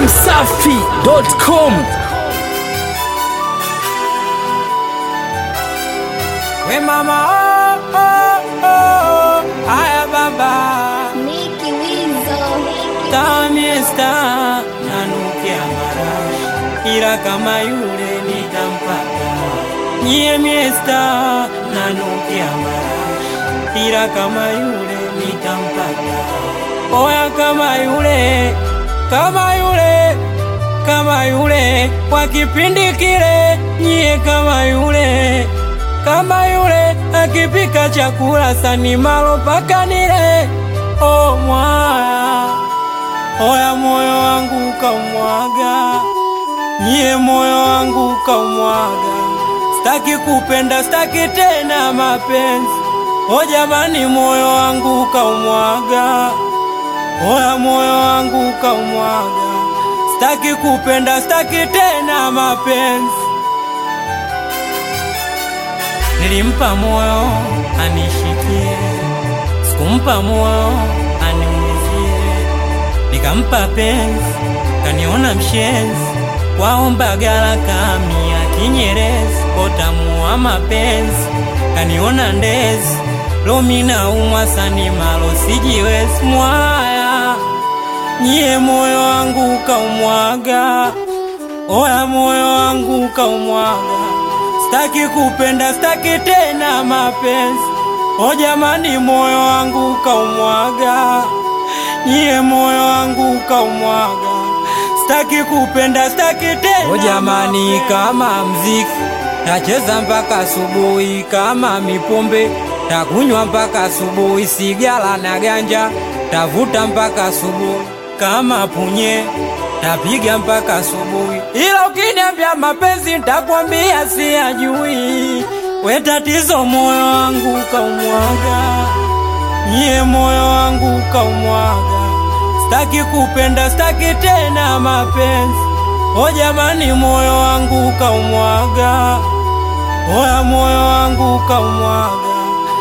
dachimsafi.com We mama oh, oh, oh. Aya baba Niki Wizo. tamiesta nanukia marashi ila kama yule nitampata nyie miesta nanukia marashi ila kama yule nitampata oya kama yule kama yule kama yule kwa kipindi kile nyie kama yule kama yule akipika chakula sani malo paka nile o mwaya oya moyo wangu ukamwaga nyie moyo wangu ukamwaga staki kupenda staki tena mapenzi o jamani moyo wangu ukamwaga oya moyo wangu ukamwaga staki kupenda staki tena mapenzi Nilimpa moyo anishikie, sikumpa moyo aniumizie. Nikampa penzi, kaniona mshenzi, waomba gala kamia kinyerezi, kotamua mapenzi, kaniona ndezi, lomi naumwa sani malo sijiwezi mwaya, nyie moyo wangu ukaumwaga, oya moyo wangu ukaumwaga staki kupenda staki tena mapenzi o jamani moyo wangu ukaumwaga nyie moyo wangu ukaumwaga staki kupenda staki tena o jamani kama mziki tacheza mpaka asubuhi kama mipombe takunywa mpaka asubuhi sigala na ganja tavuta mpaka asubuhi kama punye tapiga mpaka asubuhi, ila ukiniambia mapenzi ntakwambia siyajui. We tatizo moyo wangu ukaumwaga, nyie moyo wangu ukaumwaga, staki kupenda staki tena mapenzi. O jamani, moyo wangu ukaumwaga, oya moyo wangu ukaumwaga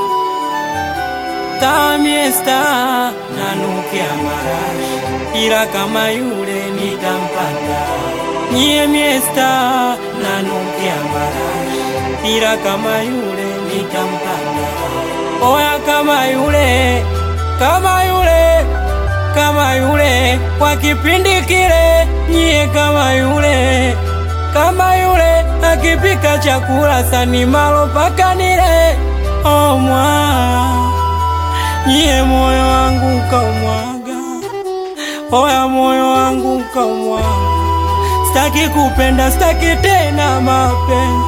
tamiesta nanukia marashi ila kama yule nitampata nyie miesta nanukia marashi ila kama yule nitampata oya kama yule kama yule kama yule kwa kipindi kile nyie kama yule kama yule akipika chakula sani malo paka nile omwa nyie moyo wangu ukaumwaga, oya moyo wangu ukaumwaga, staki kupenda staki tena mapenzi,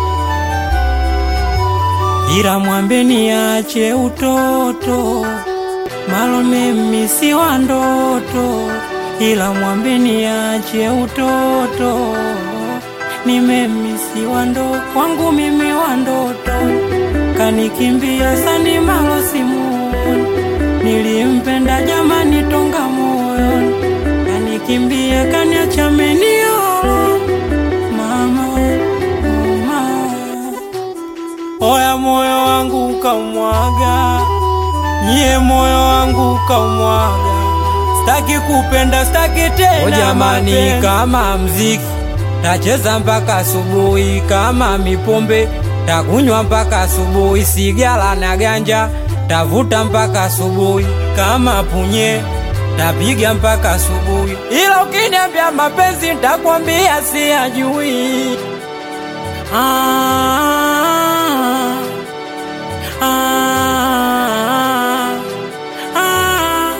ila mwambe niache utoto, malo mimi si wa ndoto, ila mwambe niache utoto, nimemisi wa ndo wangu mimi wa ndoto, kanikimbia sani malo simu nilimpenda jamani tonga moyo kanikimbia kaniacha meniolo mama mama oya moyo wangu ukaumwaga nyie moyo wangu ukaumwaga staki kupenda staki tena o jamani mapenzi. kama mziki tacheza mpaka asubuhi kama mipombe takunywa mpaka asubuhi sigala na ganja tavuta mpaka asubuhi kama punye tapiga mpaka asubuhi, ila ukiniambia mapenzi ntakwambia siyajui. Ah, ah, ah,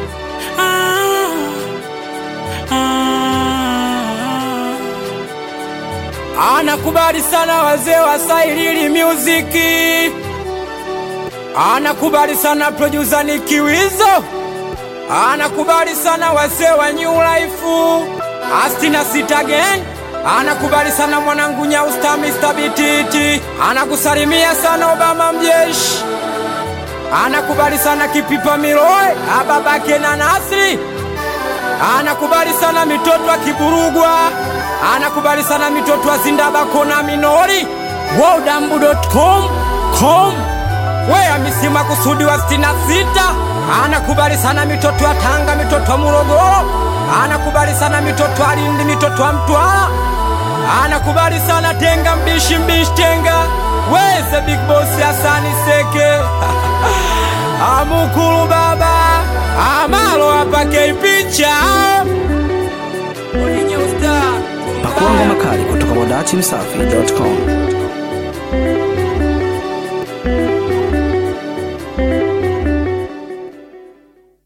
ah, ah. Anakubali sana wazee wa Sailili Music anakubali sana producer ni Kiwizo, anakubali sana wazee wa New Life Astina sita again, anakubali sana mwanangu Nyausta Mr. Bititi, anakusalimia sana Obama mjeshi, anakubali sana Kipipa Miloe ababake na Nasri, anakubali sana mitoto wa Kiburugwa, anakubali sana mitoto wa Zindabako na Minori, wodambu.com com weya misima kusudi wa stina sita anakubali sana mitoto ya Tanga, mitoto wa Morogoro, anakubali sana mitoto alindi mitoto wa mtwala anakubali sana tenga mbishi mbishi tenga weze big boss Hasani Seke amukulu baba amalo apake picha Pakua ngoma kali kutoka wadachimsafi.com.